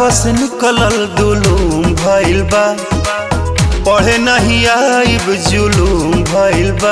घरवा से निकलल दुलूम भइल बा पढ़े नहीं आइब जुलूम भइल बा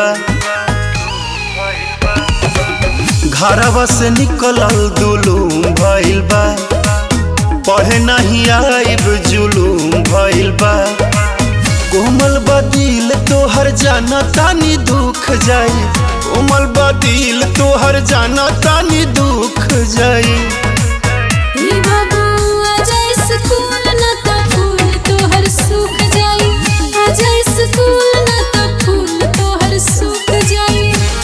घरवा से निकलल दुलूम भइल बा पढ़े नहीं आइब जुलूम भइल बा कोमल बदिल तोहर जाना तानी दुख जाई कोमल बदिल तोहर जाना तानी दुख जाई ई बाबू आजा स्कूल ना त फूल तोहर सूख जाई आजा स्कूल ना त फूल तोहर सूख जाई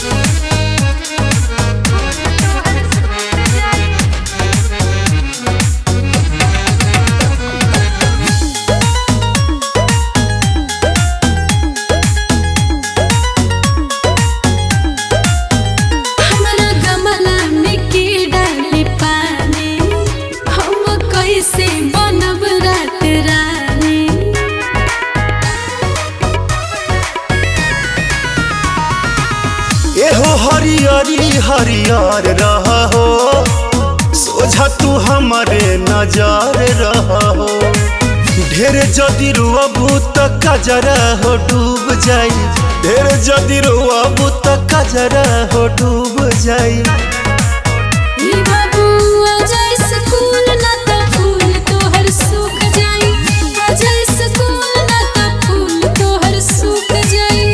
हमरा गमला में के डाली पानी हम कैसे बनब रात रानी एहो हरियरी हरियर रह हो सोझा तू हमारे नजर रह हो ढेर जदि रुअबू त कजरा हो डूब जाई ढेर जदि रुअबू त कजरा हो डूब जाई ई बाबू आजा स्कूल ना त फूल तोहर सूख जाई आजा स्कूल ना त फूल तोहर सूख जाई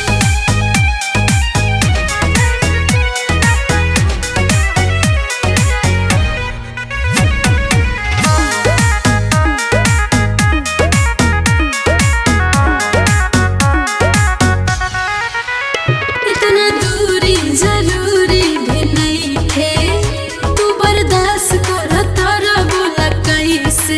इतना दूरी जरूरी भी नहीं थे तू बर्दाश्त कर तारा बोला कैसे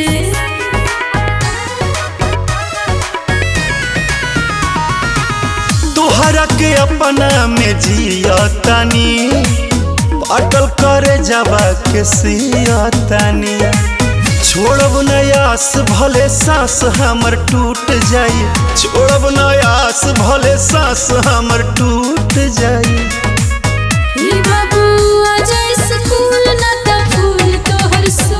तोहरा के अपना में जिया तानी अटल करे जावा के सिया तानी छोड़ब नयास भले सांस हमर टूट जाई छोड़ब नयास भले सांस हमर टूट जाई ई बाबू आजा स्कूल ना त फूल तोहर सूख